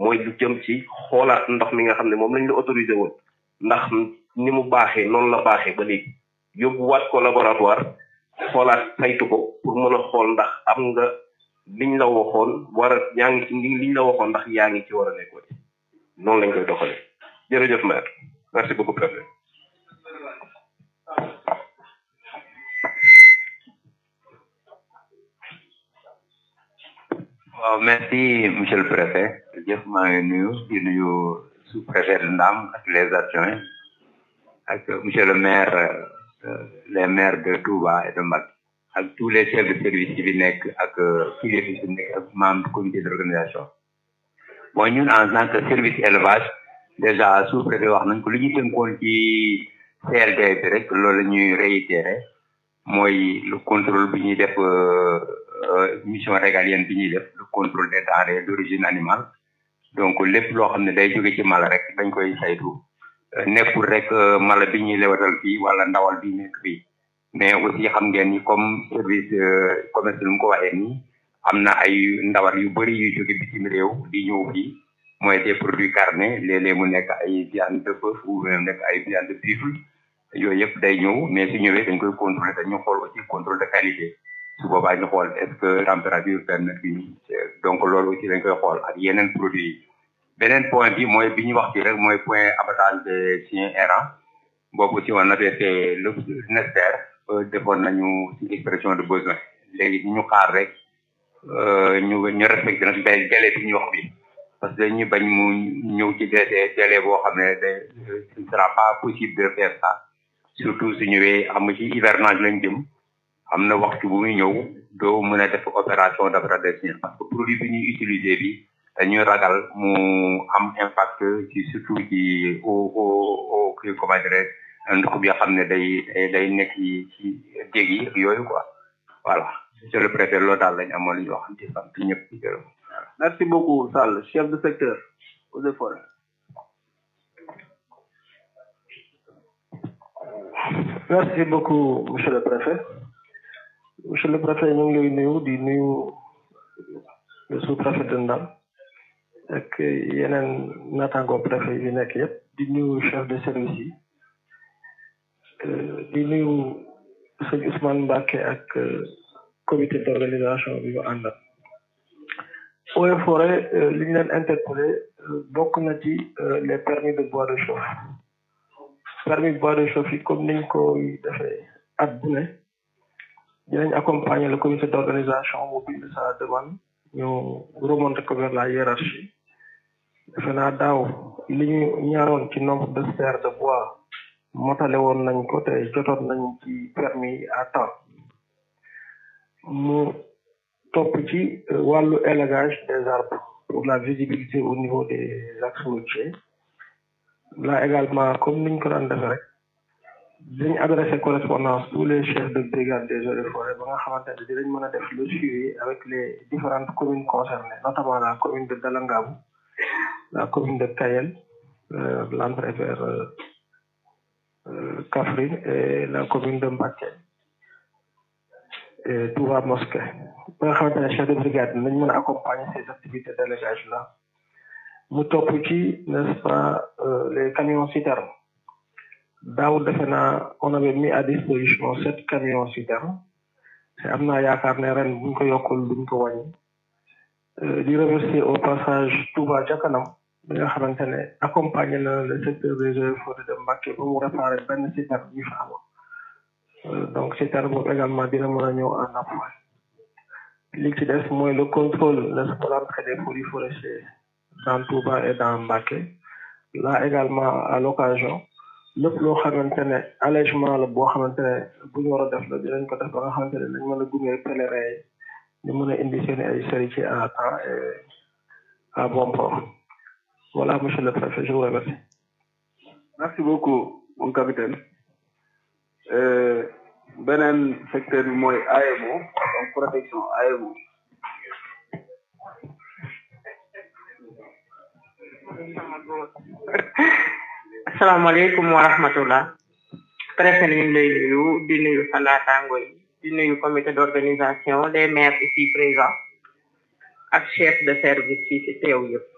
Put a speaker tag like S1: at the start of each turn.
S1: mooy lu jëm ci xoolaat ndox mi nga xam ne moom lañ la autorisé woon ndax ni mu baaxee noonu la baaxee ba léegi yóbbuwaat ko laboratoire xoolaat saytu ko pour mën a xool ndax am nga liñ la waxoon war a yaa ngi ci liñ la waxoon ndax yaa ngi ci war a nekkoon noonu lañ koy doxalee jërëjëf maire merci beaucoup préfet
S2: waaw merci monsieur le préfet jëf maa ngi nuyu di nuyu sous préfet de Ndam ak les adjoints ak monsieur le maire les maires de Touba et de Mbacké ak tous les chefs de service yi fi nekk ak kilifa yi fi nekk ak membre du comité d'organisation bon ñun en tant que service élevage déjà sous préfet wax nañ ko li ñu tënkoon ci CLD bi rek loolu la ñuy réitéré mooy le contrôle bi ñuy def mission régalienne bi ñuy def le contrôle des denrées d'origine animale donc lépp loo xam ne day jóge ci mala rek dañ koy saytu nekkul rek mala bi ñuy lewatal fii wala ndawal bi nekk fii mais aussi xam ngeen ni comme service commerce lu mu ko waxee nii am na ay ndawal yu bëri yu jóge bitim réew di ñëw fii mooy des produits carnés léeg-léeg mu nekk ay viande de bœuf ou même nekk ay viande de buffle yooyu yëpp day ñëw mais su ñëwee dañ koy contrôler dañu xool aussi contrôle de qualité su boobaa ñu xool est-ce que température permet bi donc loolu aussi dañ koy xool ak yeneen produits yi beneen point bi mooy bi ñu wax ci rek mooy point abattage des chiens errants boobu aussi on avait fait le nécessaire defoon nañu ci expression de besoin léegi ñu xaar rek ñu ñu respecté nag day délai bi ñu wax bi parce que dañuy bañ mu ñëw ci délai délai boo xam ne day ce ne sera pas possible de faire ça surtout su ñëwee am ci hivernage lañ jëm am na waxtu bu muy ñëw doo mën a def opération d'abattage des chiens parce que produit bi ñuy utiliser bi dañuy ragal mu am impact ci surtout ci au au au kii comment dirais ndox bi nga xam ne day day nekk ci ci dég yi yooyu quoi voilà monsieur le préfet loolu daal lañ amoon li ñu wax di sant ñëpp di gërëm
S3: merci beaucoup Sall chef de secteur eaux et forêts
S4: merci beaucoup monsieur le préfet monsieur le préfet ñu ngi lay nuyu di nuyu le sous-préfet de Ndam ak yeneen naataango préfet yi nekk yëpp di nuyu chef de service yi di nuyu sëñ Ousmane Mbacké ak comité d'organisation bi mu àndal eaux et forêts li ñu leen interpellé bokk na ci les permis de bois de chauffe permis de bois de chauffe yi comme niñ koy defee at bu ne dinañ accompagner le comité d'organisation mu bind sa demande ñu remonter ko vers la hiérarchie defe naa daaw li ñu ñaaroon ci nombre de serres de bois motale woon nañ ko te jotoon nañ ci permis à temps mu topp ci wàllu élagage des arbres pour la visibilité au niveau des axes routiers là également comme niñ ko daan defee rek dinañ adressé correspondance tous les chefs de brigade des eaux et forêts ba nga xamante ne dinañ mën a def le suivi avec les différentes communes concernées notamment la commune de Dalangabou la commune de Kayel euh, l'entrée vers euh, euh, Kaffrine et la commune de Mbacké et Touba Mosquée ba nga xamante ne chef de brigade nañ mën a accompagner ces activités d'élagage là mu topp ci n'est-ce pas les camions citernes daaw defe naa on avait mis à disposition sept camions citernes te am naa yaakaar ne ren buñ ko yokkul duñ ko wàññi di remercier au passage Touba ca kanam bi nga xamante ne accompagné na le secteur des eaux et forêts de Mbacké ba mu réparé benn citerne bi fa amoon donc citerne boobu également dina mën a ñëw en appoint li ci des mooy le contrôle n'est-ce pas l'entrée des produits forestiers dans Touba et dans Mbacké là également à l'occasion lépp loo xamante ne allègement la boo xamante ne bu ñu war a def la dinañ ko def ba nga xamante ne dañ mën a gunge pèlerin yi ñu mën a indi seen ay charité à temps et à bon port voilà monsieur le préfet je vous remercie
S3: merci beaucoup mon capitaine euh, beneen secteur bi mooy AEMO donc protection AEMO
S5: asalaamaaleykum wa rahmatullah préfet ñu ngi lay nuyu di nuyu sa naataango yi di nuyu comité d'organisation les maires ici présents ak chef de service yi ci teew yëpp